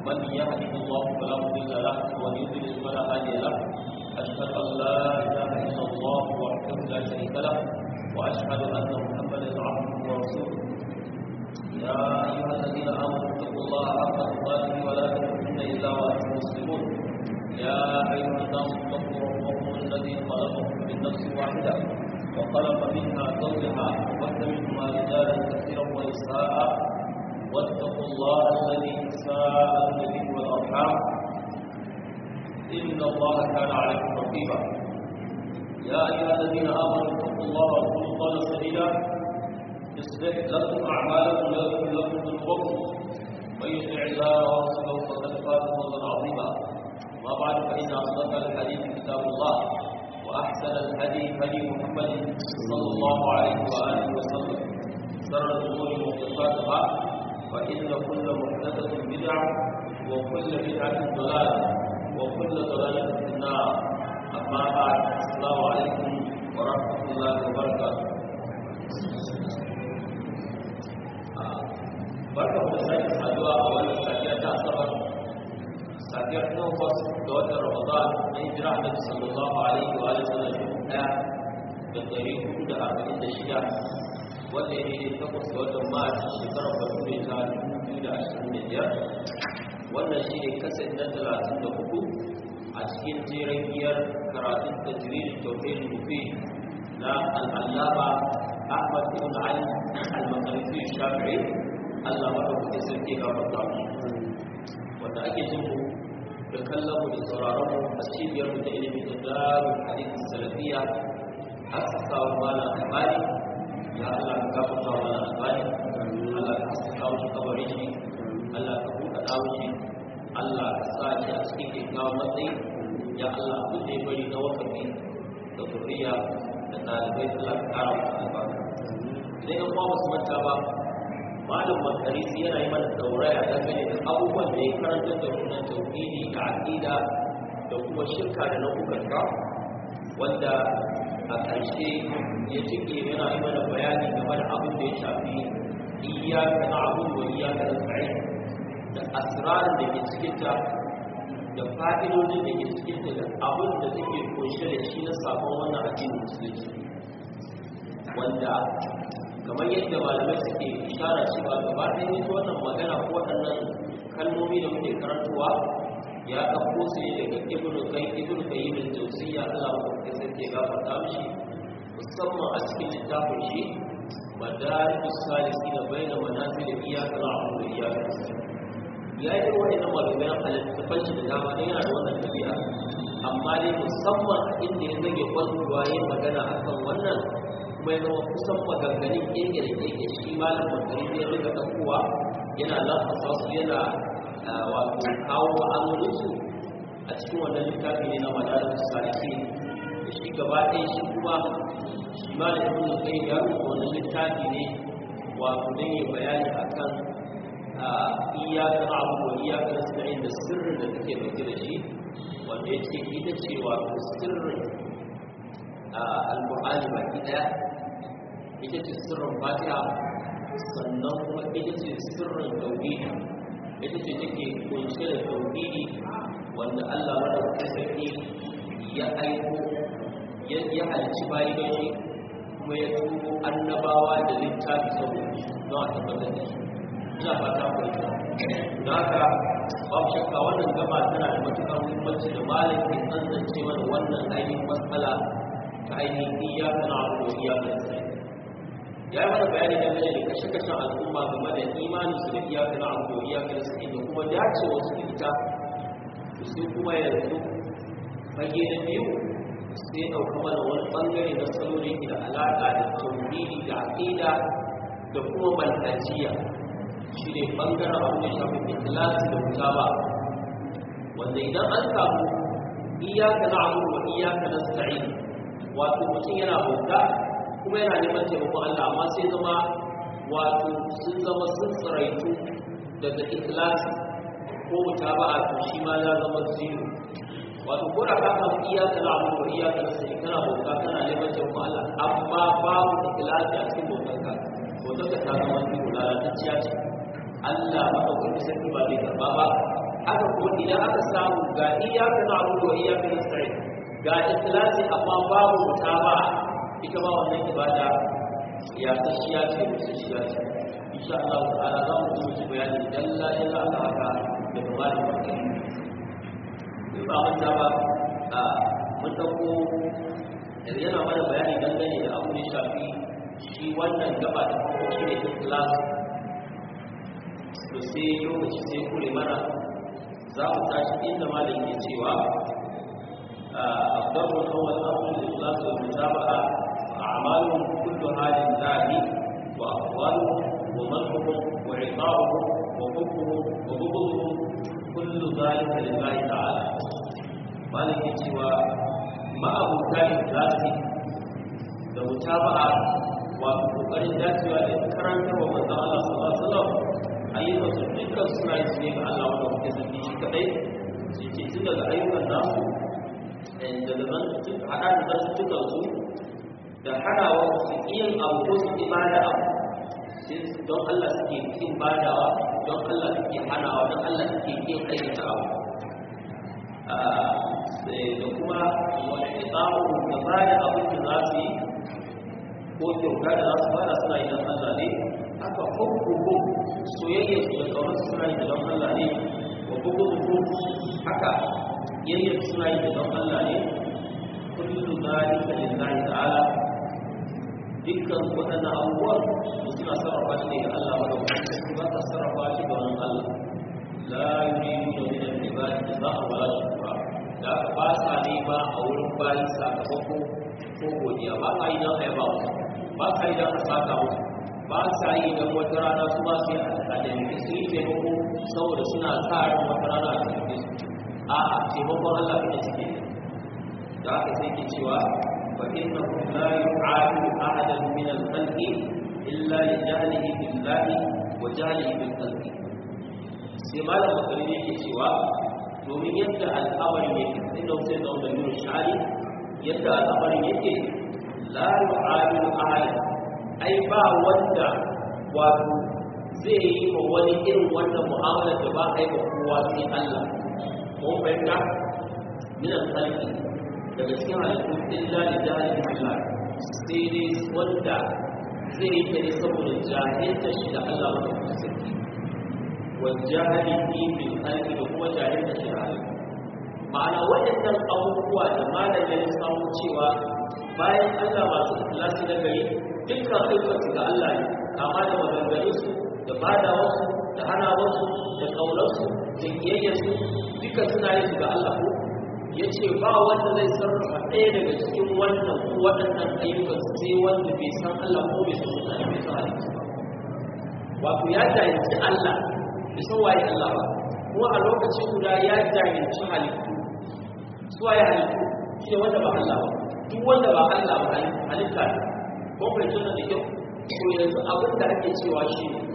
من يهده الله فلا مضل له ومن يضلل فلا هادي له أشهد أن لا إله إلا الله وحده لا شريك له وأشهد أن محمدا عبده ورسوله يا أيها الذين آمنوا اتقوا الله حق تقاته ولا تموتن إلا وأنتم مسلمون يا أيها الناس اتقوا ربكم الذي خلقكم من نفس واحدة وخلق منها زوجها وبث منهما رجالا كثيرا ونساء واتقوا الله الذي تساءلون به والأرحام إن الله كان عليكم رقيبا يا أيها الذين آمنوا اتقوا الله وقولوا قولا سديدا يصلح لكم أعمالكم ويغفر لكم ذنوبكم من يطع الله ورسوله فقد فاز فوزا عظيما ما بعد فإن أصدق الحديث كتاب الله وأحسن الهدي هدي محمد صلى الله عليه وآله وسلم شر الأمور محدثاتها فإن كل محدثة بدعة وكل بدعة ضلالة وكل ضلالة في النار أما بعد السلام عليكم ورحمة الله وبركاته barka da sake saduwa a wannan safiya ta asabar safiyar takwas ga watan ramadan na hijira annabi sallallahu alaihi wa alihi wasallam dubu daya da dari hudu da arba'in da shida wanda ya daidai takwas ga watan mars shekarar bature ta dubu biyu da ashirin da biyar wannan shi ne kasar na talatin da hudu a cikin jerin biyar karatun tajririn tauhidin mufi na al'allama ahmad ibn ali al-makarisi shafi'i Allah maɗaukaki sarki ga mata wanda ake jin mu da kallon mu da sauraron mu a cibiyar mu da ilimi da darun hadisi salafiya aka kawo mana albani ya Allah ka gafarta mana albani Allah ka saka mu kabarin shi Allah ka buɗe dawo shi Allah ka sa shi a cikin kyakkyawan matsayi ya Allah abin da ya bari na wakafi da zuriya da ɗalibai Allah ka ƙara musu albarka idan yan uwa su manta ba malam makarisi yana yi mana dauraya dangane da abubuwan da ya karanta da nuna tauhidi da aqida da kuma shirka da nau'ukan ka wanda a ƙarshe ya cike yana yi mana bayani game da abin da ya shafi iyyaka na'budu wa iyyaka nasta'in da asrarin da ke cikin ta da fa'idodin da ke cikin ta da abin da take kunshe da shi na sabon wannan addinin musulunci wanda kamar yadda malamai suke ishara cewa gaba ɗaya ita wannan magana ko waɗannan kalmomi da muke karantowa ya ɗauko su ne daga ibnu kai ibnu kai min jawziya Allah ko sai ke gafarta mishi musamman a cikin littafin shi madarijus salisin baina manazil iyyaka na'budu wa iyyaka nasta'in ya yi wa'annan maganganun halittafan shi da dama dan yana da wannan tabi'a amma dai musamman inda ya zage kwalwa yin magana akan wannan mai zama kusan maganganin keke da keke shi malam magani zai rika ɗaukowa yana lafasa su yana wato kawo ma'anoninsu a cikin wannan littafi ne na madarar saliki da shi gaba ɗaya shi kuma shi malam ibn kai ya rubuta wannan littafi ne wato don yi bayani akan iyakar abu wa iyakar nasta'in da sirrin da take dauke da shi wanda ya ce ita ce wato sirrin al-qur'ani baki daya ita ce sirrin fatiha sannan kuma ita ce sirrin tauhidi ita ce take kunshe da tauhidi wanda Allah madaukakin sarki ya aiko ya halicci bayi da shi kuma ya tuko annabawa da littafi saboda don a tabbatar da shi ina fata ku ita don haka babu shakka wannan gaba tana da matuƙar muhimmanci da malam ke tsantsance mana wannan ainihin matsala ta ainihin iyaka na abu da iyaka na sai ya yi mana bayani da da kashe-kashen al'umma game da imanin su da iyaka na abu da iyaka na sai da kuma dacewa su da ita to sai kuma yanzu fage na biyu sai ɗauka mana wani ɓangare na salo da yake da alaƙa da tauhidi da aƙida da kuma manhajiya shi ne ɓangaren abu da shafi ikhlasi da mutaba wanda idan an samu iyaka na abu wa iyaka na sa'in wato mutum yana bauta kuma yana neman taimakon Allah amma sai zama wato sun zama sun tsiraitu daga ikhlasi ko mutaba'a to shi ma ya zama zero wato ko da ka samu iyaka na abu wa iyaka na sa'in kana bauta kana neman taimakon Allah amma babu ikhlasi a cikin bautanka bautanka ta zama zero lalatacciya ce Allah maɗaukaki sarki ba zai karɓa ba haka kuma idan aka samu ga iyaka na abu da iyaka na tsari ga ikhlasi amma babu mutaba ita ma wannan ibada ya tashiya ce da tashiya ce insha Allah ta'ala za mu yi ci bayani dalla dalla aka haka da kamar da in ba manta ba a mun dauko yana mana bayani dangane da abu da shafi shi wannan gaba da farko shi ne ikhlasi to sai lokaci sai kure mana za mu tashi inda malam ke cewa أفضل هو الأمر الإخلاص والمتابعة أعمالهم كلها لله وأقوالهم ومنحهم وعقابهم وحبهم وبغضهم كل ذلك لله تعالى مالك سوى ما أبو كان ذاته da mutaba'a wato kokarin dacewa da karantar wa manzon Allah sallallahu alaihi wasallam ayyukan su dukkan suna yi ne ga Allah wanda kuke saki shi kadai shi ke tun daga ayyukan nasu da zaman hada da zartukan su da hadawa su yin abu ko su ibada abu don Allah suke yin badawa don Allah suke hanawa don Allah suke yin aikata abu da kuma wani itsamu da ba da abin da za su yi ko kyauta da za su bada suna yi don Allah ne haka hukuku soyayya su da kawai suna yi don Allah ne wa bugu haka yayyar suna yi don Allah ne kullu zalika lillahi ta'ala dukkan waɗannan abubuwan da suna sarrafa shi ne ga Allah wa da su ba ta sarrafa shi ga wani Allah la yuridu min al-ibadi jaza'a wa la shukra da aka ba sa nema a wurin bayi sakamako ko godiya ba ka yi don ayaba ba ka yi don a saka musu ba sa yi don wata rana su ba su yi a taimaki su yi taimako saboda suna sa ran wata rana a taimake su a'a taimakon Allah ne suke da aka sai ke cewa fa innahu la yu'adu ahadan min al-khalqi illa li jahlihi billahi wa jahlihi bil khalqi sai malam bakari ne ke cewa domin yadda al'amarin yake inda sai da wannan nuna shari yadda al'amarin yake la yu'adu ahadan ai ba wanda wato zai yi wa wani irin wannan mu'amalar da ba a yi wa kowa sai Allah mun fahimta min al-khalqi daga cikin halittun illa da jahilin Allah sai dai wanda zai yi ta ne saboda jahilta shi da Allah wanda kuma sarki wa jahilin bil khalqi da kuma jahilta shi da Allah ma'ana waɗannan abubuwa da malamin ya samu cewa bayan Allah masu ikhlasi na gari dukkan ayyukansu ga Allah ne kama da maganganunsu da badawarsu da hanawarsu da ƙaunarsu da kiyayyarsu duka suna yin su ga Allah ko ya ce ba wanda zai sarrafa ɗaya daga cikin wannan ko waɗannan ayyukan sai wanda bai san Allah ko bai san mutane bai san halittu ba wato ya jahilci Allah bai san waye Allah ba kuma a lokacin guda ya jahilci halittu su waye halittu shi ne wanda ba Allah ba duk wanda ba Allah ba halitta ne ko bai tuna da kyau ko yanzu abin da ake cewa shi ne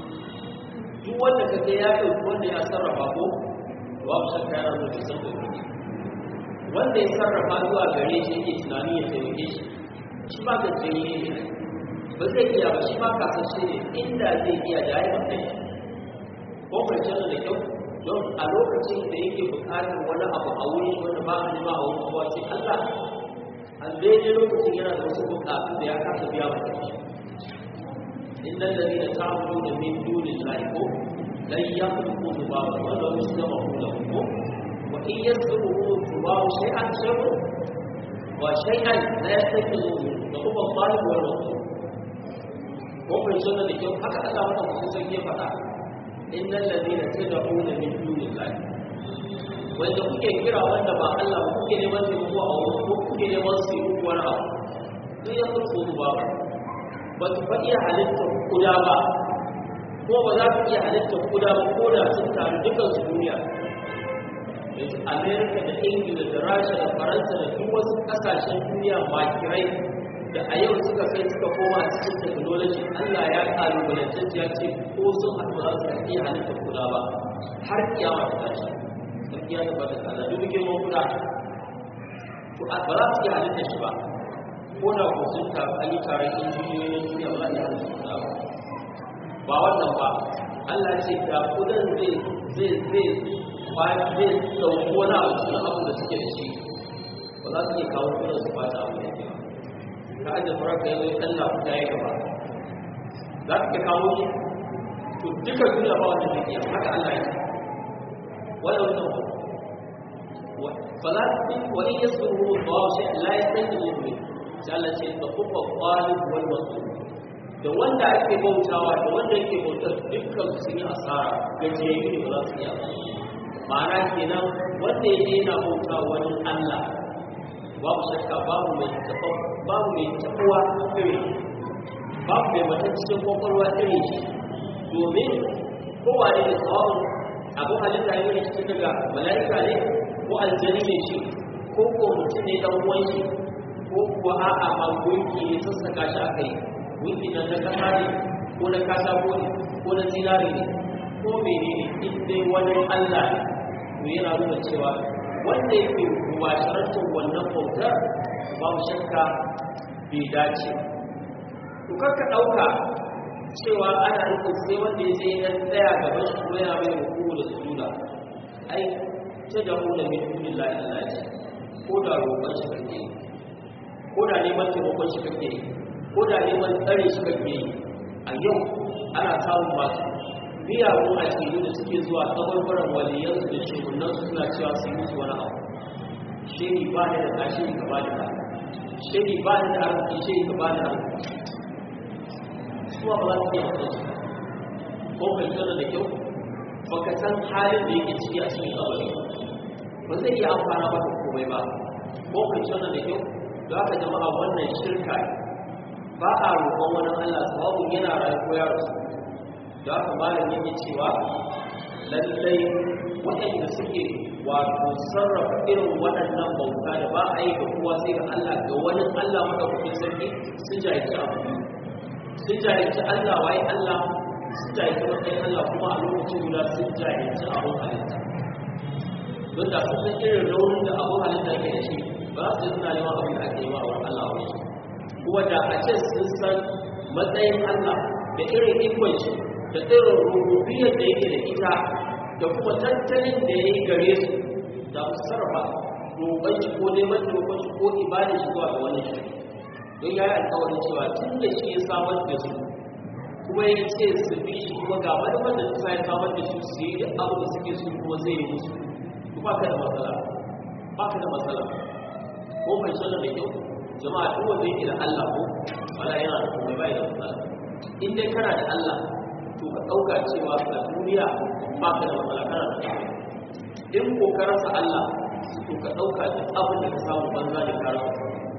duk wanda ka ga ya ɗauki wanda ya sarrafa ko babu shakka yana zo bai san da wanda ya sarrafa zuwa gare shi yake tunani ya taimake shi shi ba ka tsaye ne ba zai iya ba shi ba ka san shi ne inda zai iya da ya mata shi ko kwanciyar da kyau don a lokacin da yake buƙatar wani abu a wuri wanda ba a nema a wani kowa sai Allah a daidai lokacin yana da wasu buƙatu da ya kasa biya mata shi inna alladhina ta'buduna min dunillahi ko lan yakhluqu dhubaban wa law yasma'u lahu وإن يسلبه الضباب شيئا شيء وشيئا لا يستيقظه يقوم الطالب والمطلوب ومن سنة اليوم حتى الله وضع خصوصا كيف فعل إن الذين تدعون من دون الله wanda kuke kira wanda ba Allah ba kuke neman taimako a wurin ko kuke neman su yi muku wani abu duk ya furko su ba ba su fa iya halittar kuda ba ko ba za su iya halittar kuda ba ko da sun taru dukkan su duniya amerika da ingila da rasha da faransa da duk wasu kasashen duniya makirai da a yau suka kai suka koma a cikin technology allah ya kalubalance ya ce ko sun haɗu ba za su iya halittar kula ba har kiyama ta tashi sarki ya tabbata da allah duk girman kula to ba za su iya halittar shi ba ko da ko sun taru an yi taron injiniyoyin duniya ba za su iya halittar kula ba ba wannan ba allah ce da kudan zai zai zai kwaci zai ɗauki wani abu cikin abu da suke da shi ba za su iya kawo kudin su kwaci abu da yake ka ajiye furar ka yanzu ɗan na fita ya gaba za ka kawo shi to duka duniya ba wanda zai iya haka Allah ya wanda wannan فلا وإن يصبره الله شيئا لا يستنقذ منه sai Allah ce da kuma qalib wal matlub da wanda ake bautawa da wanda yake bautar dukkan su sun yi asara gajiyayyu ne ba za su iya ma'ana kenan wanda ya je yana bauta wani Allah babu shakka babu mai taɓa babu mai taɓuwa irin babu mai matacciyar kwakwalwa irin shi domin kowa ne da tsawon abin halitta ne shi daga mala'ika ne ko aljani ne shi ko ko mutum ne dan uwan shi ko kuwa a'a ma gunki ne sassaka shi aka yi gunki na na kasa ne ko na katako ne ko na zinare ne ko menene in dai wani Allah ne to yana nuna cewa wanda yake mubasharantar wannan bautar babu shakka bai dace to karka ɗauka cewa ana nufin sai wanda ya je ya tsaya gaban shi ko yana mai hukumu da sujuda ai ta da mu da min dunin la ilaha illa ko da roƙon shi kake ko da neman taimakon shi kake ko da neman tsare shi kake a yau ana samun masu miyagun akidu da suke zuwa kabarbaran waliyansu da shehunansu suna cewa su yi musu wani abu shehi ba da da shehi ka ba da da shehi ba da da arziki shehi ka ba da arziki suwa ba za su iya mutu ko kai tsara da kyau ba ka san halin da yake ciki a cikin kabari ba zai iya amfana ba da komai ba ko kai tsara da kyau da aka jama'a wannan shirka ba a roƙon wani Allah sababin yana rayu ko ya rasu da aka malam yake cewa lallai waɗanda suke wato sarrafa irin waɗannan bauta da ba a yi ga kowa sai ga Allah ga wani Allah madaukakin sarki sun jahilci abu sun jahilci Allah waye Allah sun jahilci matsayin Allah kuma a lokacin guda sun jahilci abun halitta don da sun san irin raunin da abun halitta ke da shi ba su suna neman abin da ake yi wa Allah wani kuma da a ce sun san matsayin Allah da irin ikon shi da irin rububiyar da yake da ita da kuma tattalin da ya yi gare su da su sarrafa roƙon shi ko neman roƙon shi ko ibadar shi zuwa ga wani shi don ya yi alkawarin cewa tun da shi ya samar da su kuma ya ce su bi shi kuma ga wani wanda ta ya samar da su su yi duk abu da suke su kuma zai yi musu ba ka da matsala ba ka da matsala ko mai sanar da kyau jama'a duk wanda yake da Allah ko wala yana da kuma bai da matsala in dai kana da Allah to ka ɗauka cewa a duniya ba ka da matsala kana da matsala in ko ka rasa Allah to ka ɗauka duk abin da ka samu banza da ka rasa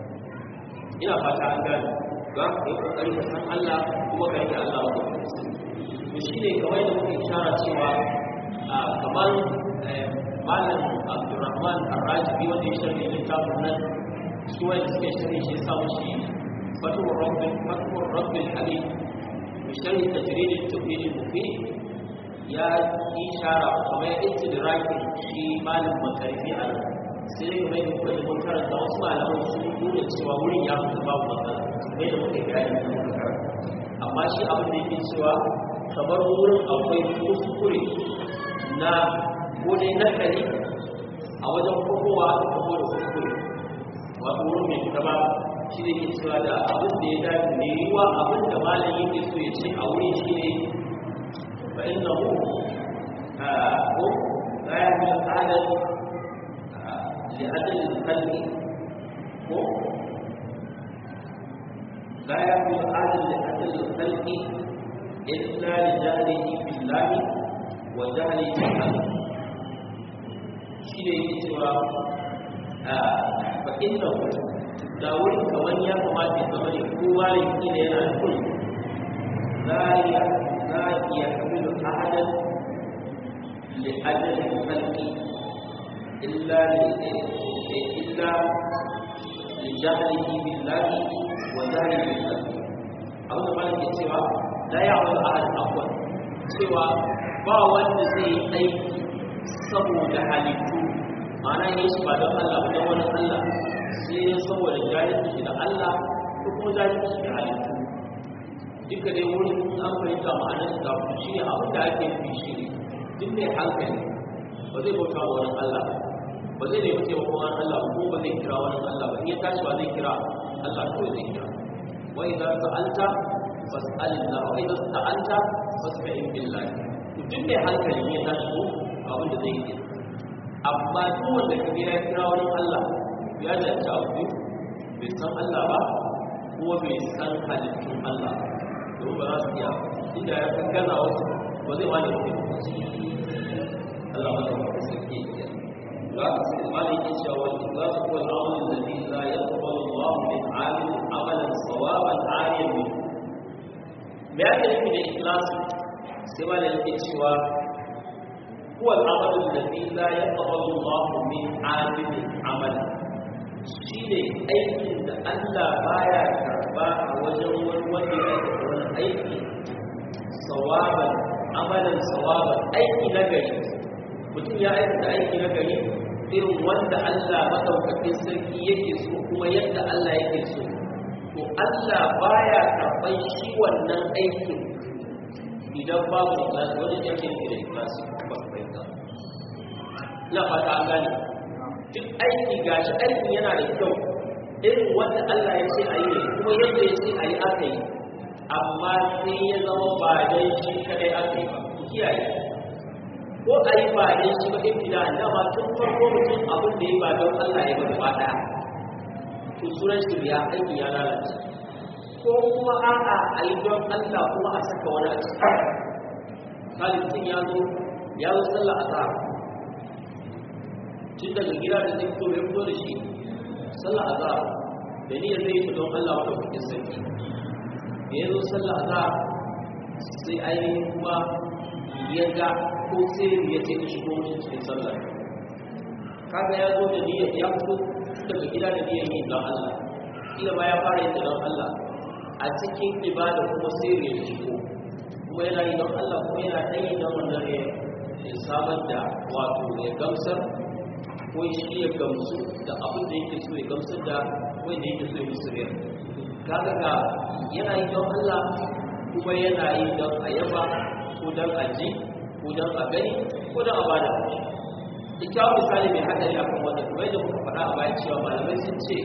ina fata an gane za ka yi kokari ka san Allah kuma ka rike Allah wa to shine kamar da muke ishara cewa kamar malam Abdulrahman Ar-Rajibi wanda ya shirya littafin nan su wanda suke shirya shi sa shi fatuwar rabbin fatuwar rabbin habib bishari tajrid at-tawhid al-mufid ya ishara kamar ya istidrakin shi malam makarfi a nan sai dai kuma yadda kuma mun karanta wasu malaman sun nuna cewa wurin ya fi babu matsala mai da muka gaya da muka karanta amma shi abin da yake cewa kamar wurin akwai kuskure na gode na kare a wajen kokowa da kuma da kuskure wato wurin mai fita ba shi ne ke cewa da abin da ya dace ne yiwa abin da malam yake so ya ce a wurin shi ne fa innahu ko la ya fi al'adar لأجل القلب لا يكون هذا لأجل الخلق إلا لجهله بالله وجهله بالله شيء سوى فإنه داول كمان يا كما في زمن هو يمكن أن يكون لا لا يحمل أحدا لأجل الخلق إلا إلا لجهله بالله وجهله بالله abin da malam ke cewa la ya'mal ahad afwan cewa ba wanda zai yi aiki saboda halittu ma'ana yin shi ba don Allah ba don wani Allah sai ne saboda jahilci da Allah ko kuma jahilci da halittu duka dai wurin an fahimta ma'anar da shi ne abin da ake fi shi ne duk mai hankali ba zai bauta wa wani Allah ba zai nemi taimakon wani Allah ko ba zai kira wani Allah ba in ya tashi ba zai kira Allah kawai zai kira wa idan sa'alta fas'alillah wa idan sa'alta fas'in billah duk mai hankali ne ta shi abin da zai yi amma duk wanda ka ya kira wani Allah ya da ta abu bai san Allah ba kuma bai san halittun Allah domin ba za su iya inda ya san gaza wasu ba zai wani mutum Allah ba ta wata sarki ya za ka sai mali ke cewa wani za su kuwa al'amalin da zai la ya taɓa Allah min amin amalan sawaban ariyan min me ake nufi da ikhlasi sai mali yake cewa هو العمل الذي لا يقبل الله من عامل عملا shine aikin da Allah baya karba a wajen wani wanda ya aikata wani aiki sawaban amalan sawaban aiki na gari mutum ya aikata aiki na gari irin wanda Allah madaukakin sarki yake so kuma yadda Allah yake so to Allah baya karban shi wannan aikin idan babu ikhlasi wani yake nufi da ikhlasi ba ku fahimta ina fata an gane duk aiki gashi aikin yana da kyau irin wanda Allah ya ce a yi kuma yadda ya ce a yi aka yi amma sai ya zama ba dan shi kadai aka yi ba ku kiyaye ko a yi ba dan shi ba in fida dama tun farko mutum abin da ya ba don Allah ya ba gaba daya to sunan shirya aiki ya lalace ko kuma a'a a yi don Allah kuma a saka wani a ciki kalifin ya zo ya zo sallah a tsara tun daga gida da zai fito ya fito da shi sallah a tsara da niyyar zai yi don Allah wata kukin sarki da ya zo sallah a tsara sai ainihin kuma ya ga ko sai ya ce ka shigo mutum cikin sallah kaga ya zo da niyyar ya fito daga gida da niyyar yi don Allah kila ma ya fara yin don Allah a cikin ibada kuma sai ya shigo kuma yana yi don Allah kuma yana ɗan yi don wannan ya samar da wato ya gamsar ko shi ya gamsu da abin da yake so ya gamsar da wanda yake so ya musu riyar kaga ga yana yi don Allah kuma yana yi don a yaba ko don a ji ko don a gani ko don a bada ita misali mai hadari akan wannan kuma yadda muka faɗa a bayan cewa malamai sun ce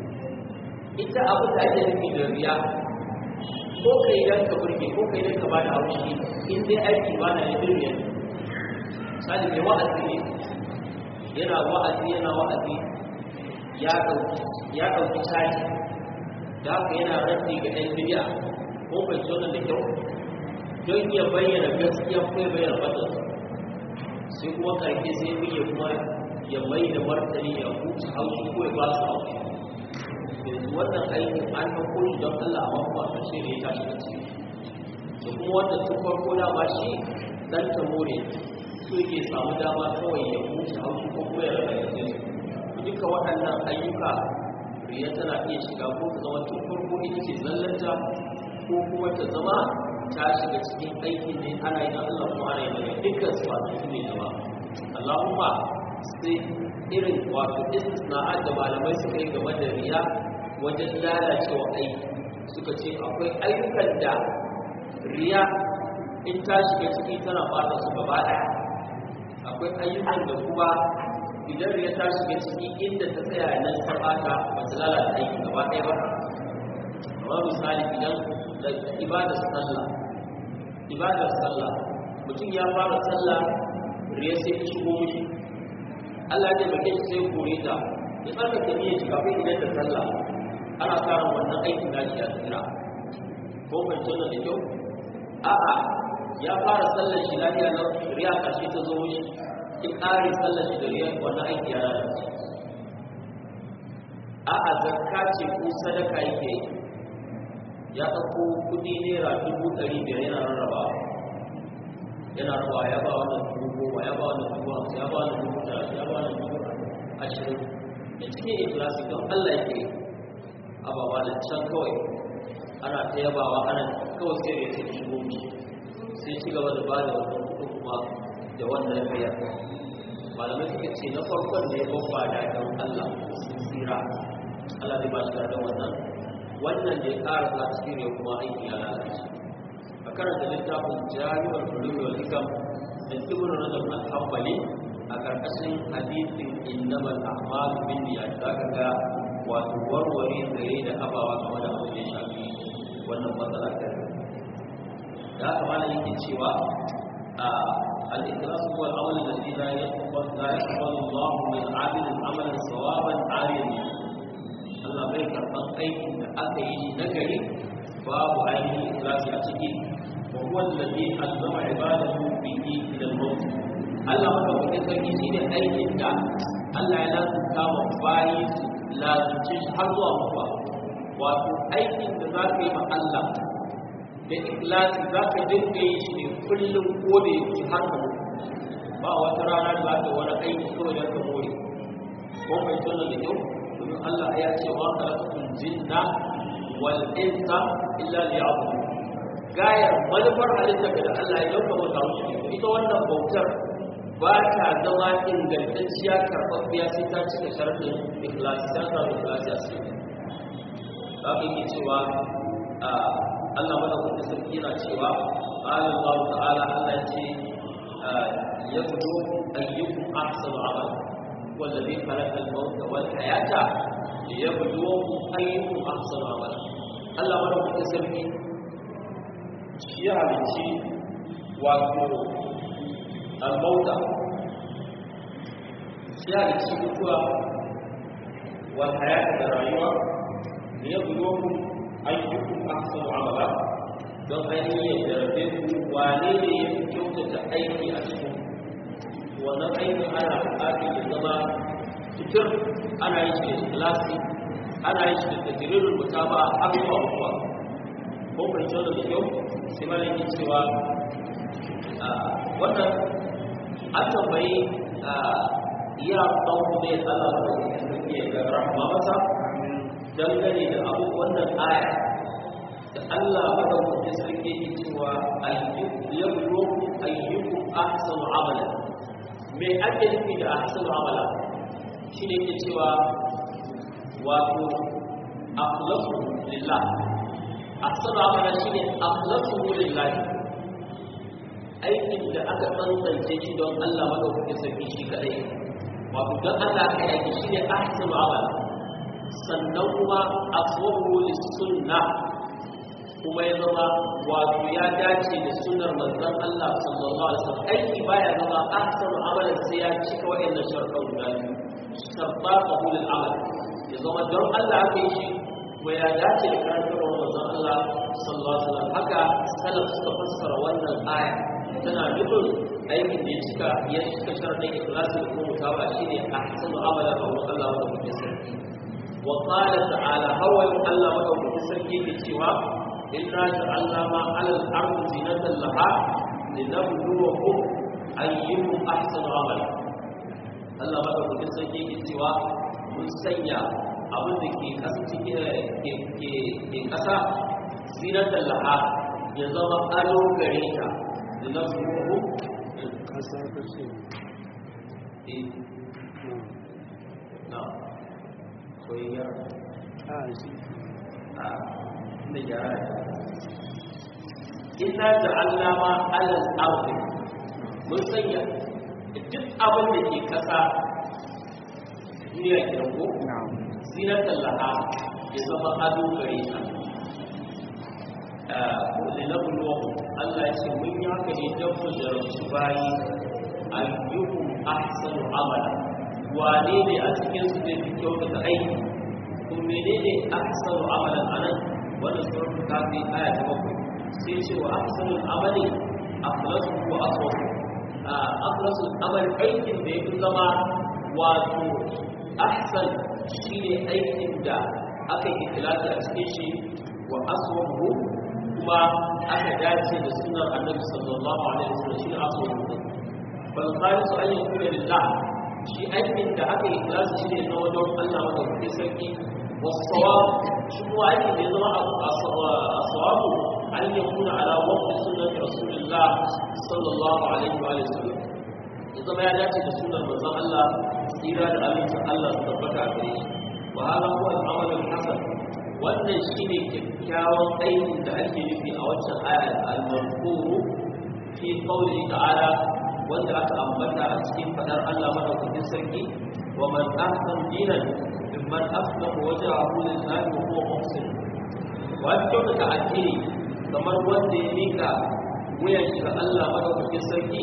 ita abin da ake nufi da riya ko kai dan ka burge ko kai dan ka bada haushi in dai aiki ba na da duniya misali mai wa'azi ne yana wa'azi yana wa'azi ya dauki ya dauki caji da haka yana raddi ga ɗan bidiya ko bai so da kyau don ya bayyana gaskiya ko ya bayyana fatan sai kuma karfe sai ya kuma ya mai da martani ya huce haushi ko ya ba su haushi yanzu wannan aikin an ɗauko shi don Allah a mafi a ƙarshe ne ya tashi da ciki da kuma wanda tun farko dama shi dan ta more so yake samu dama kawai ya huce haushi ko kuma ya rarrabe su duka waɗannan ayyuka riya tana iya shiga ko ta zama tun farko ita ce zallanta ko kuma ta zama ta shiga cikin aikin ne ana yi na Allah kuma ana yi daga dukkan su ba su ne zama Allahumma sai irin wato istisna'at da malamai suka yi game da riya wajen lalacewa aiki suka ce akwai ayyukan da riya in ta shiga ciki tana fata su gaba ɗaya akwai ayyukan da kuma idan riya ta shiga ciki inda ta tsaya nan ta fata ba ta lalata aiki gaba ɗaya ba kamar misali idan da ibadar sallah ibadar sallah mutum ya fara sallah riya sai ta shigo mishi Allah ya taimake shi sai kore ta ya tsarkake niyyar shi kafin idan da sallah ana samun wannan aikin da shi ya tsira ko ban tona da kyau a'a ya fara sallar shi lafiya nan riya karshe ta zo shi ki kare sallar shi da riya wannan aiki ya lalace a'a zakka ce ko sadaka yake yi ya ɗauko kuɗi naira dubu ɗari biyar yana rarrabawa yana rabawa ya ba wannan dubu goma ya ba wannan dubu hamsin ya ba wannan dubu talatin ya ba wannan dubu ashirin da cikin ikilasi don Allah yake ababa da can kawai ana ta yabawa ana kawai sai da sai shigo mi sai ci gaba da ba da wannan kuɗin kuma da wannan riya malamai suka ce na farkon da ya babba da don Allah sun tsira Allah zai ba shi da wannan wannan da ya ƙara sa cikin ya kuma aiki ya lalace a karanta littafin jami'ar ulumi wal hikam da ibn rajab al-hanbali a ƙarƙashin hadisin innamal a'malu bin niyyat zaka ga wato warware zare da abawa game da abin da ya shafi wannan matsala ta da haka malam yake cewa a al-ikhlas huwa al-amal alladhi la yaqbal la yaqbalu Allah min 'amilin amalan sawaban 'aliyan Allah bai karɓan aikin da aka yi shi na gari babu ainihin ikhlasi a ciki wa huwa alladhi allama ibadahu bihi ila al-maut Allah madaukakin sarki shine aikin da Allah ya lazumta wa bayi su lazumce shi har zuwa mutuwa wato aikin da za ka yi ma Allah da ikhlasi za ka dinga yi shi ne kullum ko da yake har ka mutu ba wata rana da za ka wani aiki kawai don ka more ko mai tona da kyau domin Allah ya ce wa khalaqatul jinna wal insa illa liya'budun gayar manufar halitta da Allah ya dauka mata wuce ita wannan bautar ba ta zama ingantacciya karɓaɓɓiya sai ta cika sharɗin ikhlasi ta samu ikhlasi a cikin za ka yi cewa Allah madaukakin sarki yana cewa qala Allah ta'ala Allah ya ce yabdu ayyukum ahsanu amala والذي خلق الموت والحياة ليبلوكم أيكم أحسن عملا الله ولو تسمي شيء عليكي wato al-mauta shi عليكي mutuwa wal hayata da rayuwa ne ya bulo ku ayyukum ahsanu amala don ainihin ya jarabe ku wane ne ya kyautata aiki a cikin wannan aikin ana buƙatar ya zama fitir ana yi shi da ikhlasi ana yi shi da tajrirul mutaba har zuwa mutuwa ko bai tsoro da kyau sai ma yake cewa wannan an tambayi iya ɗan ne Allah ba da sarki ga rahama masa dangane da abu wannan aya da Allah madaukakin sarki yake cewa ayyukum yabluku ayyukum ahsanu amalan mai ake nufi da ahsanu amala shi ne ke cewa wato akhlasu lillah ahsanu amala shi ne akhlasu lillah aikin da aka tsantsance shi don Allah madaukakin sarki shi kadai wato don Allah ka aiki shi ne ahsanu amala sannan kuma aswabu lis-sunna kuma ya zama wato ya dace da sunnar manzon Allah sallallahu alaihi wasallam aiki baya zama ahsanu amalan sai ya cika wa'annan sharuɗan guda biyu sabbaqahu lil amal ya zama don Allah aka yi shi kuma ya dace da karantarwar manzon Allah sallallahu alaihi wasallam haka salaf suka fassara wannan aya tana nufin aikin da ya cika ya cika sharuɗan ikhlasi da kuma mutawa shine ahsanu amalan a wurin Allah wanda kuke sarki wa qala ta'ala hawa Allah wanda kuke sarki ke cewa إنا جعلنا ما على الأرض زينة لها لنبلوهم أيهم أحسن عملا Allah madaukakin sarki ke cewa mun sanya abin da ke kasa ke kasa zinatan laha ya zama ado gare ta da na zuwa kasa ta ce na soyayyar a shi a da gyara inna ja'alna ma 'ala al-ardi mun sanya duk abin da ke kasa duniya ke ko na'am zinatan laha ya zama ado gare ta ko linabluwahum Allah ya ce mun yi haka ne don mu jarabci bayi ayyuhum ahsanu amala wane ne a cikin su zai fi kyautata aiki ko menene ahsanu amalan anan wannan suratul kafi aya ta bakwai sai ce wa ahsanul amali akhlasu wa aswab akhlasul amali aikin da yafi zama wato ahsan shine aikin da aka yi ikhlasi a cikin shi wa aswabu kuma aka dace da sunan annabi sallallahu alaihi wasallam shi aswabu bal khalisu an yakuna lillah shi aikin da aka yi ikhlasi shine na wajen Allah madaukakin sarki والصواب شنو أي نظام الصواب أن يكون على وقت سنة رسول الله صلى الله عليه وآله وسلم إذا ما يأتي بسنة رسول الله إلى أمين الله تبقى عليه وهذا هو العمل الحسن wannan shi ne kyakkyawan aikin da ake nufi a waccan aya al-mazkuru fi qawli ta'ala wanda aka ambata a cikin fadar Allah madaukakin sarki wa man ahsan dinan mimman aslama wajhahu lillahi wa huwa muhsin wa kyautata addini kamar wanda ya mika wuyan shi ga Allah madaukakin sarki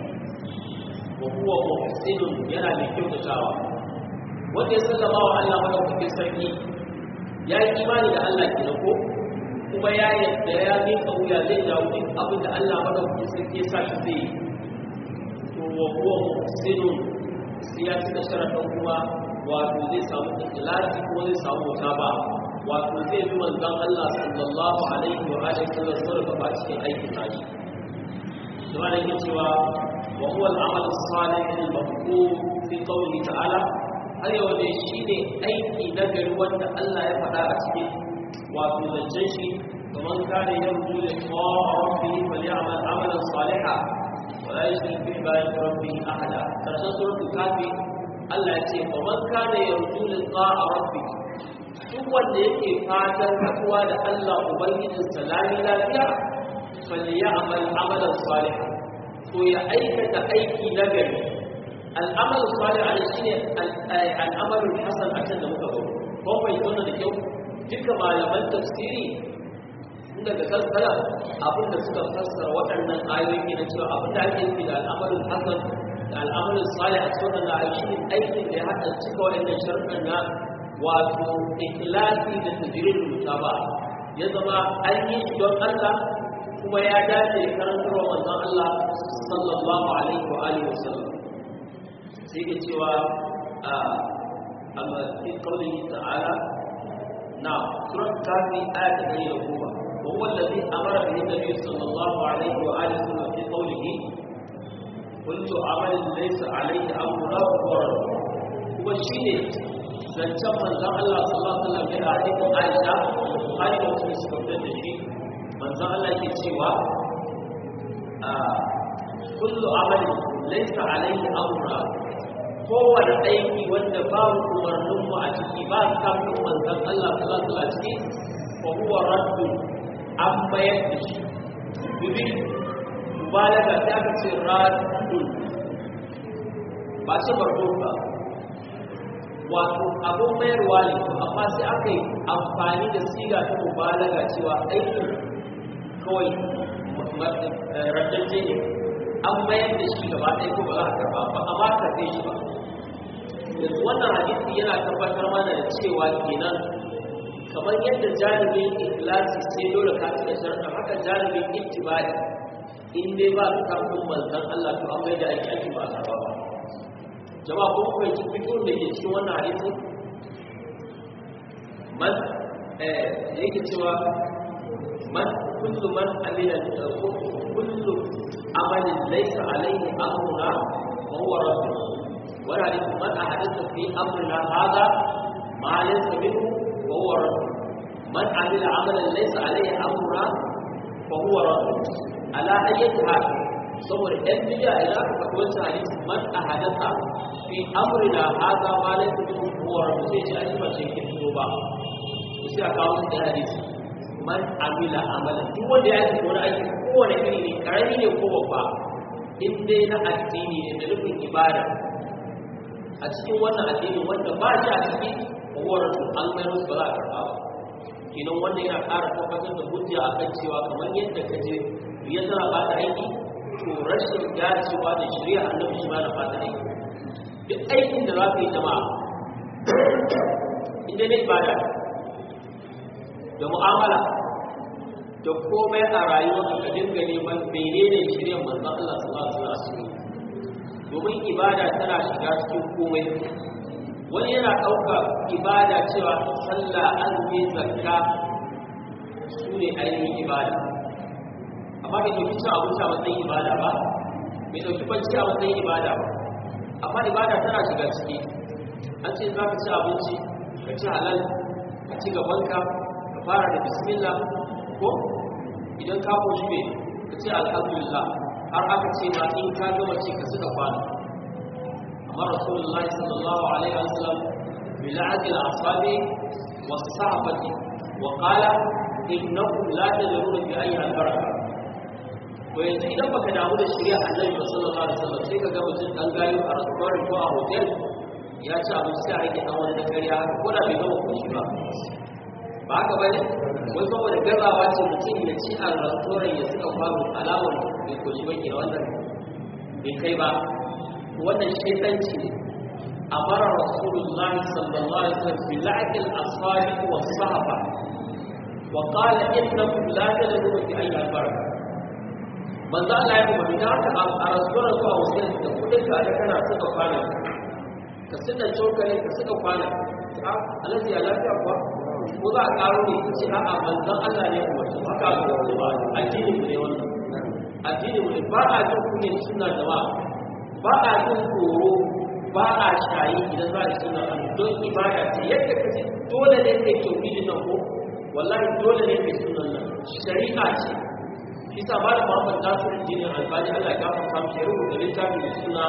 wa huwa muhsinun yana mai kyautatawa wanda ya sallama wa Allah madaukakin sarki ya yi imani da Allah ke ko kuma ya yadda ya mika wuya zai jawo duk abin da Allah madaukakin sarki ya sa shi zai yi to wa huwa muhsinun sai ya cika sharadin kuma wato zai samu ikhlasi kuma zai samu mutaba wato zai bi manzon Allah sallallahu alaihi wa alihi wasallam sarrafa ba cikin aikin nashi kuma da yake cewa wa huwa al-amal as-salih al-maqbul fi qawlihi ta'ala har yau ne shine aiki na gari wanda Allah ya faɗa a cikin wato zancen shi kamar kare yarju li rabbihi falyamal amalan salihan ولا يشرك بعبادة ربه أحدا ترشد سورة الكافي Allah ya ce ba man kana yarju liqa'a rabbi duk wanda yake fatan haɗuwa da Allah ubangijin salami lafiya falyamal amalan salih to ya aikata aiki na gari al'amal salih ana shine al'amalul hasan a can da muka ga ko bai tona da kyau duka malaman tafsiri daga kankara abinda suka fassara waɗannan ayoyi na cewa abinda ake nufi da al'amarin hasan da al'amarin salih a cikin wannan ayoyi shine aikin da ya haɗa cika waɗannan sharuɗan na wato ikhlasi da tajirin mutaba ya zama an yi shi don Allah kuma ya dace da karantarwa manzon Allah sallallahu alaihi wa alihi wa sallam sai ke cewa a amma fi qawlihi ta'ala na surat kafi ayat 110 وهو الذي أمر به النبي صلى الله عليه وآله وسلم في قوله كل عمل ليس عليه أمرنا فهو رد هو الشيء zancen manzan Allah sallallahu alaihi wasallam da hadisin Aisha har da wasu suka fitar da shi manzan Allah ke cewa kullu amalin laysa alaihi amruna kowane aiki wanda babu umarnin mu a ciki ba kafin manzan Allah sallallahu alaihi wasallam ciki fa huwa raddun an mayar da shi dubi mubalaga ta aka ce radun ba ce bardo ba wato abin mayarwa ne amma sai aka yi amfani da siga ta mubalaga cewa aikin kawai raddaje ne an mayar da shi gaba ɗaya ko ba za a karba ba a ba karɓe shi ba yanzu wannan hadisi yana tabbatar mana da cewa kenan kamar yadda janibin ikhlasi sai dole ka cika sharɗa haka janibin ittibai in dai ba ka kafin manzon Allah to an da aiki aiki ba ka ba jama'a ko kuma yake fito da ke cikin wannan hadisi man eh yake cewa man kullu man amila kullu amalin laysa alayhi amruna wa huwa radd wala hadith man ahadatha fi amrina hadha ma laysa minhu وهو رد من عمل عملا ليس عليه امرنا فهو رد على اي حال saboda ɗan biya idan aka faɗi wancan hadisi man a hadasa fi amrina haza ma la yakunu huwa rabbu sai ce ashi ba shi ke fito ba to sai a kawo shi da hadisi man amila amalan duk wanda ya yi wani aiki kowane iri ne karami ne ko babba in dai na addini ne da nufin ibada a cikin wannan addini wanda ba shi a ciki kowar an mai musu ba za a karɓa ba kenan wanda yana ƙara tabbatar da hujja a kan cewa kamar yadda ka je ya tana ba ta aiki to rashin dacewa da shirya annabi shi ma na ba ta aiki duk aikin da za ka yi jama'a inda ne ibada da mu'amala da komai a rayuwa ka dinga neman menene shirya manzon Allah sallallahu alaihi wasallam domin ibada tana shiga cikin komai wani yana ɗauka ibada cewa sallah azumi zakka su ne ainihin ibada amma bai ɗauki cin abinci a matsayin ibada ba bai ɗauki bacci a matsayin ibada ba amma ibada tana shiga ciki an ce za ka ci abinci ka ci halal ka ci gabanka ka fara da bismillah ko idan ka koshi ne ka ce alhamdulillah har aka ce ma in ka gama ci ka suka kwana amma rasulullah sallallahu alaihi wasallam bil'ad al-asabi was-sahbati wa qala innakum la tadruna bi ayyi al-baraka to yanzu idan baka damu da shirya annabi sallallahu alaihi wasallam sai ka ga mutum dan gayu a restaurant ko a hotel ya ci abinci sai a rage dan wani da kariya ko da bai gama koshi ba ba haka ba ne wai saboda gazawa ce mutum ya ci a restaurant ya suka kwano alamar bai koshi ba ke wannan bai kai ba wannan shaitanci ne أمر رسول الله صلى الله عليه وسلم بلعق الأصابع والصحبة وقال إنكم لا تدرون في أي البركة من ذا لا يقوم بذلك أرسول الله وسلم تقول لك أنا كان أسوك فانا كسنة شوكا لك كسنة فانا الذي لا يقوى ko za a karo ne ce a'a manzon Allah ne kuma to haka ko ba addini ne wannan addini ne ba a jin kunya suna jama'a ba a jin tsoro ba a shayi idan za a suna don ibada ce yadda ka ce dole ne kai tauhidin nan ko wallahi dole ne kai sunan nan shari'a ce shi sa ba da Muhammad Nasir Dinin Albani Allah ya gafarta mu ya rubuta littafin da suna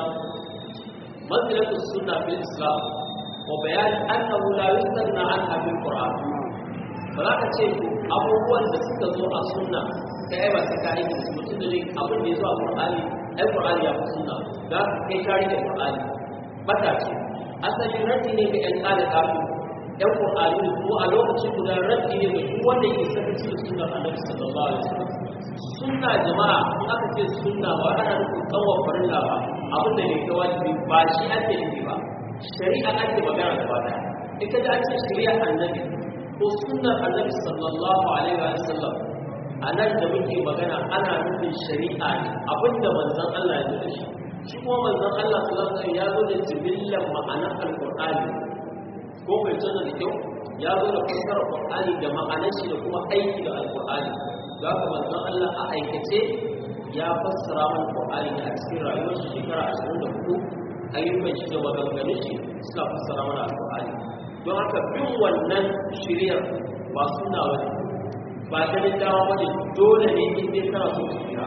manzilatu sunna fil Islam wa bayan annahu la yustanna anha bil Qur'an ba za ka ce abubuwan da suka zo a sunna kai ba sai ka aiki da su mutum da ne abin da ya zo a Qur'ani ai Qur'ani ya fi sunna za ka kai kare da Qur'ani bata ce asali raddi ne ga ƴan ƙada kafin ƴan ƙur'ani ko a lokaci guda raddi ne ga duk wanda yake sakaci da sunnar annabi sallallahu alaihi wasallam sunna jama'a in aka ce sunna ba ana nufin kawai farilla ba abin da ne ga wajibi ba shi ake nufi ba shari'a ake magana da bada ita da ake shari'a annabi ko sunnar annabi sallallahu alaihi wasallam a nan da muke magana ana nufin shari'a ne abinda manzon Allah ya da shi shi kuma manzon Allah sallallahu alaihi ya zo da jibillan ma'anar alqur'ani ko bai tana da kyau ya zo da fassarar qur'ani da ma'anar shi da kuma aiki da alqur'ani ga kuma manzon Allah a aikace ya fassara mana qur'ani da a cikin rayuwar shi shekara 24 ayyukan shi da maganganun shi suka fassara mana alqur'ani don haka bin wannan shiriyar ba suna wani ba ta dawa wani dole ne in dai kana so ka tsira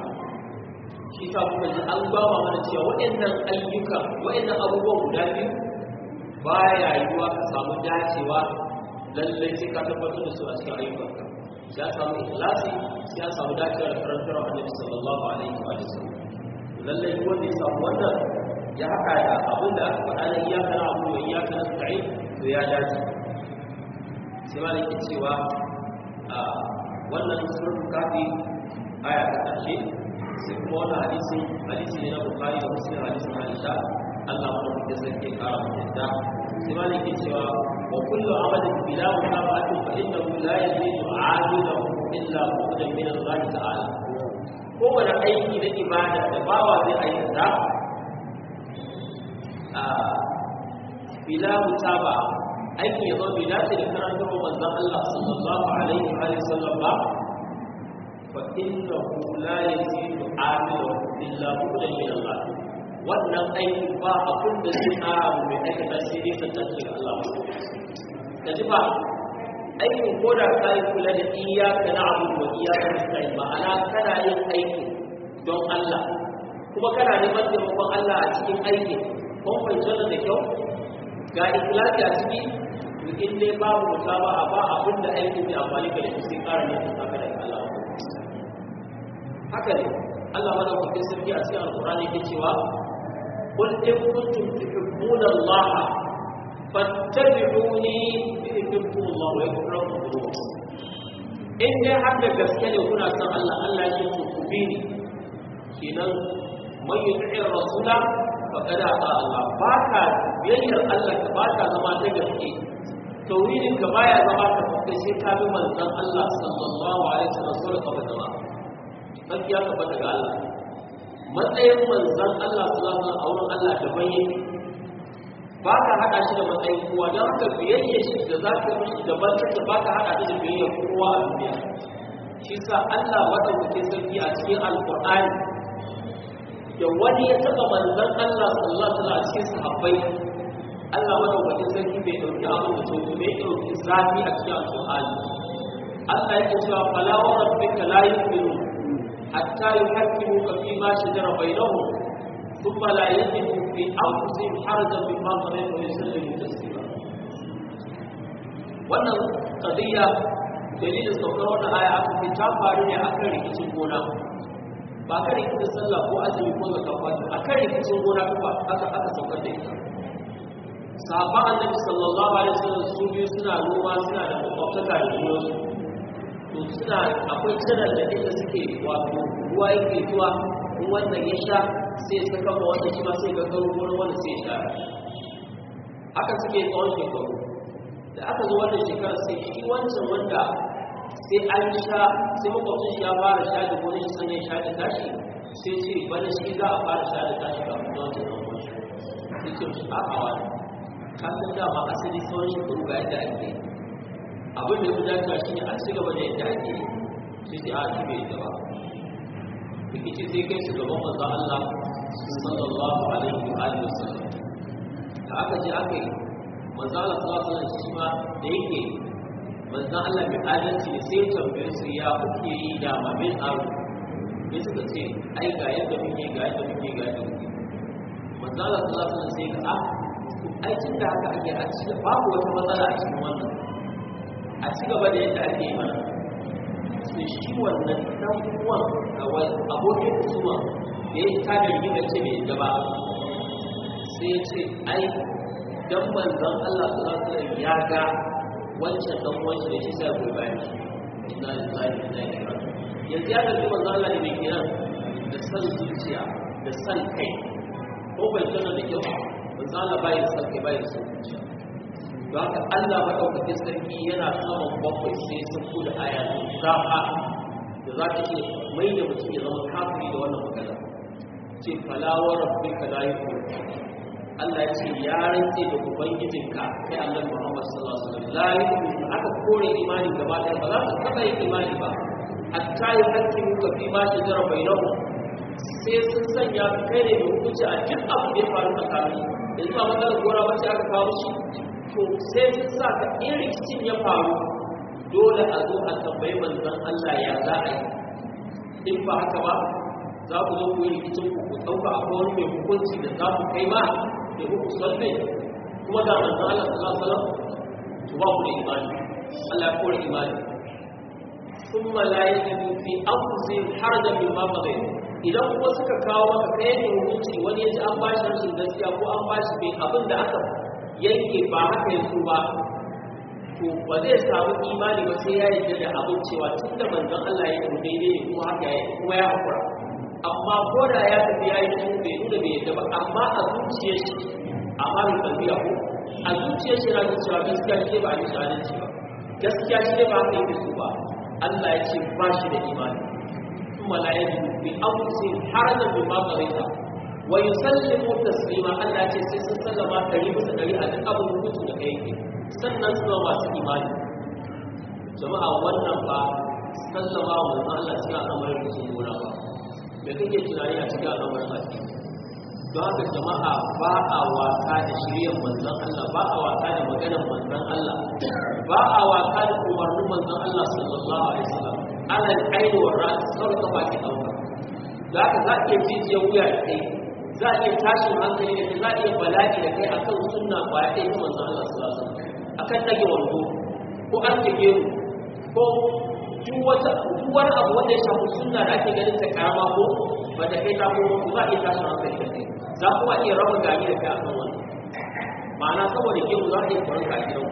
shi sa kuka ji an bawa mana cewa waɗannan ayyuka waɗannan abubuwan guda biyu ba ya yiwuwa ka samu dacewa lallai sai ka tabbatar da su a cikin ayyukanka ya samu ikhlasi ya samu dacewa da karantar annabi sallallahu alaihi wa sallam lallai duk wanda ya samu wannan ya haka da abin da aka faɗa na iyaka na abu wa iyaka na sa'i to ya dace sai ma nake cewa a wannan surun kafi aya ta ƙarshe sai kuma wani hadisi hadisi ne na bukari da muslim hadisin aisha Allah mu da sarki kara mu yadda sai ma ke cewa wa kullu amalin bila mutaba'atin fa innahu la yazidu 'ajilahu illa bu'dan min Allah ta'ala kowane aiki na ibada da bawa zai aikata a bila mutaba'a aikin ya zo bai dace da karantar manzon Allah sallallahu alaihi wa sallam ba فإنه لا يزيد عامله إلا بغدا من الله wannan aiki ba abin da zai ƙara mu mai aikata sai dai ta tafi ga Allah da ji ba aikin ko da ka yi kula da iyaka na abu wa iyaka na sai ma'ana kana yin aiki don Allah kuma kana neman taimakon Allah a cikin aikin kun fahimci wannan da kyau ga ikhlasi a ciki in dai babu musaba ba abin da aikin zai amfani ka da shi sai ƙara ne ka da Allah haka ne Allah madaukakin sarki a cikin alkurani ke cewa qul in kuntum tuhibbuna Allah fattabi'uni yuhibbukum Allah wa yaghfir lakum dhunubakum in dai har da gaske ne kuna son Allah Allah ya ce ku bi ni kenan man yuti'i rasula faqad ata Allah ba ka biyayyar Allah ka ba ka zama ta gaske tauhidin ka baya zama ka kai sai ka bi manzon Allah sallallahu alaihi wasallam sallallahu alaihi wasallam sarki ya tabbata ga Allah matsayin manzan Allah sallallahu alaihi a wurin Allah daban yake ba ka hada shi da matsayin kowa don haka biyayya shi da za ka mishi daban take ba ka hada shi da biyayya kowa a duniya shi sa Allah madaukakin sarki a cikin alqur'ani da wani ya taba manzan Allah sallallahu alaihi wasallam a cikin sahabbai Allah madaukakin sarki bai dauki abin da so bai dauki zafi a cikin alqur'ani Allah yake cewa fala wa rabbika la yu'minun حتى يحكموك فيما شجر بينهم ثم لا يجدوا في انفسهم حرجا مما قضيت ويسلموا تسليما wannan qadiya dalilin saukar wannan aya aka ce ta faru ne akan rikicin gona ba kan rikicin sallah ko azumi ko zakka ko a kan rikicin gona kuma aka aka saukar da ita sahabban annabi sallallahu alaihi wasallam su biyu suna noma suna da kwakwataka da junansu to suna akwai tsirar da inda suke wato ruwa yake zuwa in wannan ya sha sai ya saka ma wannan shi ma sai ga garo wani wani sai ya sha haka suke tsawon shekaru da aka zo wannan shekarar sai shi wancan wanda sai an sha sai makwabcin shi ya fara sha da wani shi sannan sha da tashi sai ce bana shi za a fara sha da tashi kafin da wancan ɗan wani sai ce shi a hawa ka san dama asali tsawon shekaru ga yadda ake yi abin da ya fi dacewa shi ne a ci gaba da yadda ake yi sai sai a ci bai yadda ba rikici sai kai su gaban manzon Allah sallallahu alaihi wa alihi wasallam da aka je aka yi manzon Allah sallallahu alaihi wasallam shi ma da yake manzon Allah mai adalci ne sai ya tambaye su ya kuke yi da mamin tsaro sai suka ce ai ga yadda muke ga yadda muke ga yadda muke manzon Allah sallallahu alaihi wasallam sai ga a ai tun da haka ake a cikin babu wata matsala a cikin wannan a ci gaba da yadda ake yi mana sai shi wannan dan uwan abokin kusuma da ya ta da rigima ce mai yadda ba sai ya ce ai dan manzon Allah sallallahu alaihi ya ga wancan dan uwan shi da shi sai goyi bayan shi inna lillahi wa inna ilaihi raji'un yanzu ya ga manzon Allah ne mai kiran da san zuciya da san kai ko bai tana da kyau manzon Allah bai da san kai bai da san zuciya don haka Allah maɗaukakin sarki yana saman bakwai sai sun kula aya da zafa da za ta ce mai da mutum ya zama kafiri da wannan magana ce falawar rabbi ka la yi Allah ya ce ya rantse da ubangijinka kai Allah Muhammad sallallahu alaihi wasallam la yi aka kore imani gaba ɗaya ba za ka taɓa yin imani ba hatta yi hakkin ka fi ma shi jara bai nahu sai sun sanya kai ne da hukunci a duk abu da ya faru tsakanin yanzu a matsalar gora wacce aka kawo shi to sai sun sa ka in rikicin ya faru dole a zo a tambayi manzon Allah ya za a yi in ba haka ba za ku zo ku yi rikicin ku ku ɗauka a wani mai hukunci da za ku kai ma da ku salme kuma da manzon Allah sallallahu alaihi wasallam to ba ku da imani Allah ya kore imani ثم لا يجدوا في أنفسهم حرجا مما قضيت idan kuma suka kawo maka kai ne hukunci wani ya ji an ba shi rashin gaskiya ko an ba shi bai abin da aka yanke ba haka yanzu ba to ba zai samu imani ba sai ya yarda da abin cewa tun da manzon Allah ya yi daidai ne kuma haka ya kuma ya hakura amma ko da ya tafi ya yi shi bai nuna bai yarda ba amma a zuciyar shi amma bai tafiya ko a zuciyar shi yana cewa gaskiya shi ba a yi shahadanci ba gaskiya shi ba haka yake so ba Allah ya ce ba shi da imani kuma la yajidu bi anfusihim harajan mimma qadaita wa yusallimu taslima Allah ya ce sai sun sallama dari bisa dari a duk abin hukunci da kai yake sannan su zama masu imani jama'a wannan ba sallama wa manzon Allah cikin al'amarin da sun gona ba me kake tunani a cikin al'amarin baki don haka jama'a ba a wasa da shiryar manzon Allah ba a wasa da maganar manzon Allah ba a wasa da umarnin manzon Allah sallallahu alaihi wasallam alal aini wa ra'as kawai ka baki dauka da haka za ka iya jijiyar wuya da kai za a iya tashin hankali da kai za a iya bala'i da kai akan sunna kwaya ɗaya ta manzon Allah sallallahu alaihi wasallam akan dage wando ko an tage mu ko duk wata duk wani abu wanda ya shafi sunna da ake ganin ta karama ko ba ta kai ta ko za a iya tashin hankali da kai za kuma iya raba gani da kai akan wannan ma'ana saboda gemu za a iya kwarin ka a gidan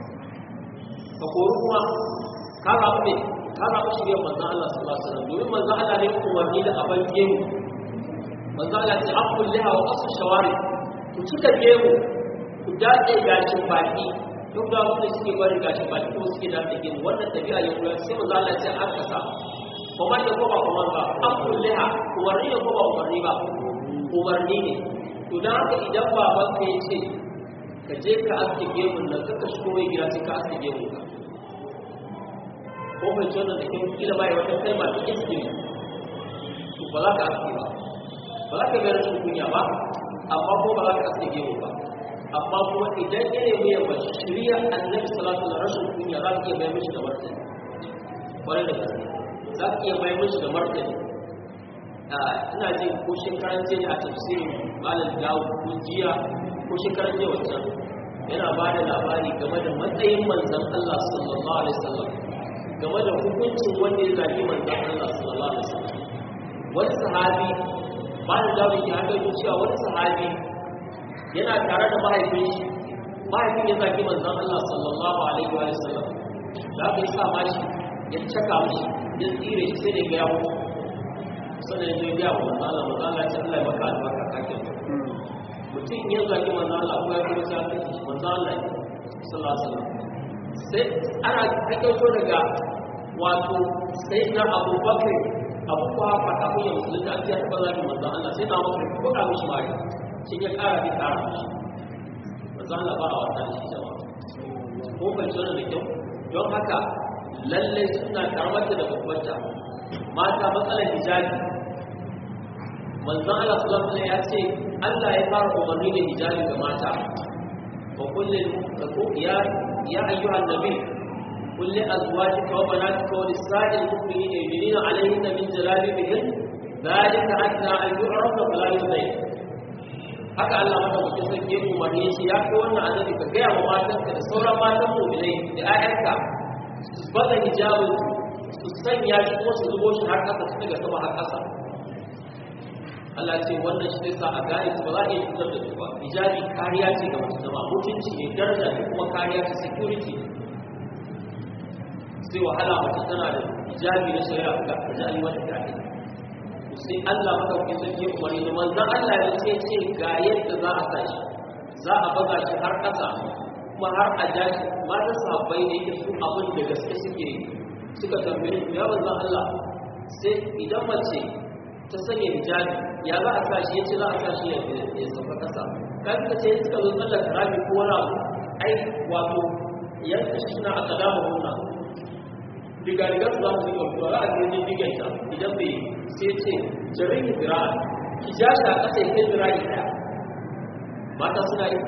ka kori kuma ka zaɓi ne ka zaɓi shirya manzan Allah sallallahu alaihi wasallam domin manzan Allah ne umarni da aban gemu manzan Allah ce an kulle hawa wasu shawari ku cika gemu ku dace gashin baki duk da wanda suke bari gashin baki ko suke dace gemu wannan tafiya ya kula sai manzan Allah ce an kasa kuma da ko ba kuma ba an kulle ha umarni ne ko ba umarni ba umarni ne to dan haka idan baban ka ya ce ka je ka aske gemun nan ka shigo mai gida sai ka aske gemun ka ko mai tsoron da kin kila bai wata kalma ta iskili to ba za ka aske ba ba za ka ga rashin kunya ba amma ko ba za ka aske gemu ba amma kuma idan ya nemi ya bashi shirya annabi salatu da rashin kunya za ka iya bai mishi da martani kwarai da gaske za ka iya bai mishi da martani ina jin ko shekaran jiya a tafsirin malam dawo ko jiya ko shekaran jiya wancan yana ba da labari game da matsayin manzon Allah sallallahu alaihi wasallam game da hukuncin wanda ya zagi manzon Allah sallallahu alaihi wasallam wani sahabi ba da dawo ke haka yi cewa wani sahabi yana tare da mahaifin shi mahaifin ya zaki manzon Allah sallallahu alaihi wa sallam da aka yi sa mashi ya caka mishi ya tsire shi sai da ya yawo sannan ya ga wa manzon Allah manzon Allah ya ce Allah ya maka albarka kake mutum ya zaki manzon Allah ko ya kuma sai manzon Allah sallallahu alaihi wa sallam sai ana kaito daga wato sai na abubakar abu kuwa fata kun yi musulun da ake taɓa zaki manzan Allah sai na abubakar ko da mishi mari shi ya ƙara bi ƙara mishi manzan Allah ba a wata da shi jama ko bai tsoro da kyau don haka lallai suna karamata da babbanta mata matsalar hijabi manzan Allah sallallahu alaihi ya ce Allah ya fara umarni da hijabi ga mata wa kullum ya ya ayyuhan nabi قل لأزواجك وبناتك ونساء المؤمنين يدنين عليهن من جلابيبهن ذلك أدنى أن يعرفن فلا يؤذين haka Allah mata mutum sai ke umarni shi ya fi wannan annabi ka gaya wa matanka da sauran matan mu'minai da ƴaƴanka su bada hijabin su sanya shi kuma su zubo shi har ƙasa su daga sama har ƙasa Allah ce wannan shi zai sa a gane su ba za a iya cutar da su ba hijabi kariya ce ga mutum zama mutunci ne daraja ne kuma kariya ce security sai wahala mace tana da hijabi na shari'a ga hijabi wata kare sai Allah madaukakin sarki ya umarni da manzon Allah ya ce ce ga yadda za a sa shi za a baza shi har ƙasa kuma har a ja shi mata sahabbai ne yake su abin da gaske suke suka tambaye su ya manzon Allah sai idan mace ta sanya hijabi ya za a sa shi yace za a sa shi ya sauka ƙasa kan ka ce suka zo tsallar karabi ko wani abu ai wato yanka shi na aka dama hunna diga diga su za su yi kwamfuwa za a ce jin diganta idan bai sai ce jarin zira ki ja shi a ƙasa ya kai zira ya ɗaya mata suna yi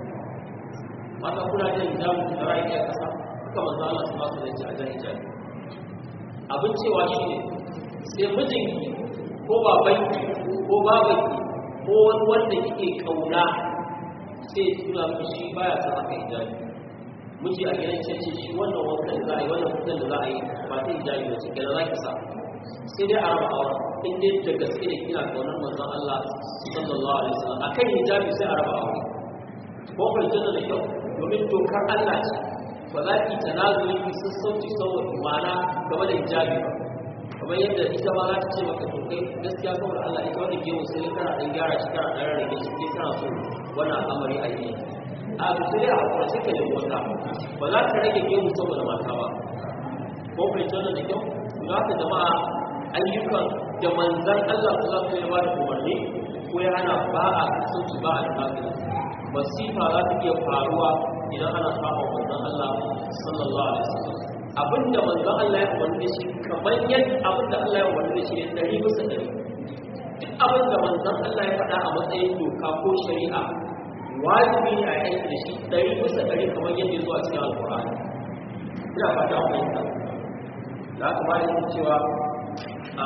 mata kuna jan hijabu zira ya ɗaya ƙasa haka manzo Allah su masu da ce a jan hijabi abin cewa shi ne sai mijinki ko babanki ko babanki ko wani wanda kike kauna sai tura shi baya son haka hijabi miji a gidan ce ce shi wannan wankan da za a yi wannan fitan da za a yi ba ta hijabi ba ce kenan za ki sa sai dai a raba aure in dai da gaske ne kina kaunar manzon Allah sallallahu alaihi wasallam akan hijabi sai a raba aure ko fahimtar da kyau domin dokar Allah ce ba za ki tanazuli ki sassauci saboda imana game da hijabi ba kamar yadda ita ma za ta ce maka to kai gaskiya saboda Allah ita wanda ke musu ne kana dan gyara shi kana dan rage shi kai kana so wannan al'amari a yi a sai a hakura sai ka nemi wata ba za ka rage gemu saboda mata ba ko kai tana da kyau za ka jama'a ayyukan da manzan Allah su za su yi ba da umarni ko ya hana ba a kasance ba a tafi masifa za ta iya faruwa idan ana saba manzan Allah sallallahu alaihi wasallam abinda manzan Allah ya umarni da shi kamar yadda abinda Allah ya umarni da shi ne dari bisa dari duk abinda manzan Allah ya faɗa a matsayin doka ko shari'a wajibi ne a aiki da shi ɗari bisa ɗari kamar yadda ya zo a cikin alƙur'ani ina fata a fahimta da aka ba da cewa a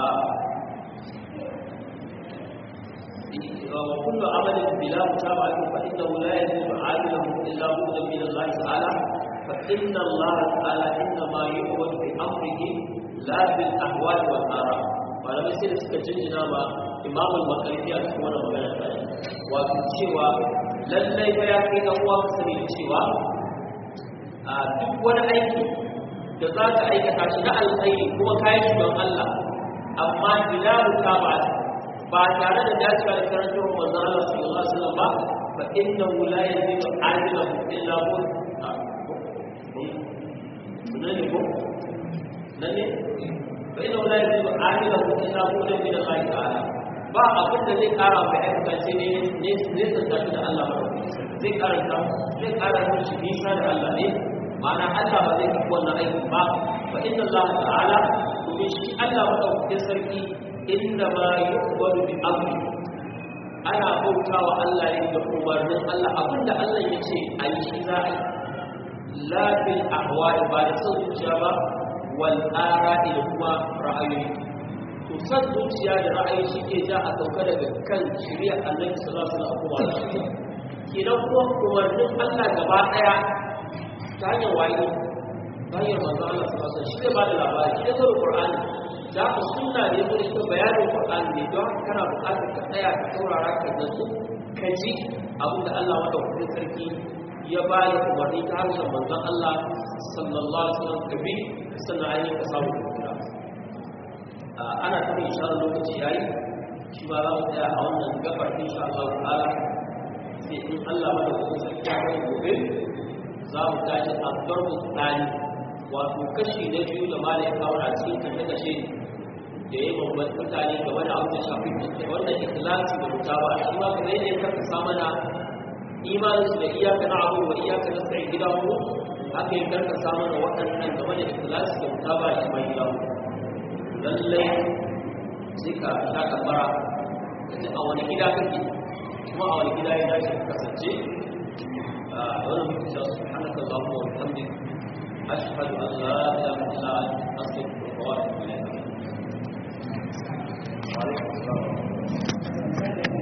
وكل عمل بلا متابعة فإنه لا يجب عامله إلا بد من الله تعالى فإن الله تعالى إنما يعبد بأمره لا بالأهوال والآراء ولم يصير سكجنجنا ما إمام المقربي أتكون مغانا wato cewa lallai fa ya kai dan uwa sani cewa a duk wani aiki da za ka aikata shi na alkhairi kuma kayan shi don Allah amma bila mutaba ba tare da dacewa da karantar manzon Allah sallallahu alaihi wasallam ba fa innahu la yazidu ajilahu illa hu nane ko nane fa innahu la yazidu ajilahu illa hu min Allah ta'ala ba abin da zai kara mai aikata ce ne ne ne tsanta da Allah ba zai karanta zai kara shi nisa da Allah ne ma'ana Allah ba zai yi wannan aiki ba fa inna Allah ta'ala domin shi Allah madaukakin sarki inda ma yuqbalu bi amri ana bautawa Allah ne da umarnin Allah abinda Allah ya ce a yi shi za a yi la bil ahwa'i ba da son zuciya ba wal ara'i da kuma ra'ayoyi to san zuciya da ra'ayi shi ke ja a sauka daga kan shari'ar Annabi sallallahu alaihi wasallam kuma kenan kuma umarnin Allah gaba daya ta hanyar wayo ta hanyar manzo Allah sallallahu alaihi wasallam shi ne ba da labari shi ne zuwa Qur'ani da ka sunna ne ko ita bayanin Qur'ani ne don haka kana buƙatar ka tsaya ka saurara ka natsu ka ji abin da Allah wanda kuma sarki ya ba da umarni ta harshen manzon Allah sallallahu alaihi wasallam ka bi sannan ainihin ka samu kura ana ta mai isharar lokaci yayi shi ba za mu tsaya a wannan gabar insha Allah ta'ala sai in Allah wanda kuma sarki ya kai gobe za mu tashi a farko tsani wato kashi na biyu da malai kawo a cikin kashe-kashe da ya babban mutane game da abin da shafi wannan ikhlasi da mutawa shi ma kamar yadda ya karkasa mana imanin su da iyaka na abu wa iyaka na sai gida mu haka ya karkasa mana waɗannan game da ikhlasi da mutawa shi ma gida mu lallai sai ka sha kabara ka ji a wani gida kake kuma a wani gida ya dace ka kasance wannan mutum sa subhanaka allahumma wa bihamdika أشهد أن لا إله إلا أنت أستغفرك وأتوب إليك وعليكم السلام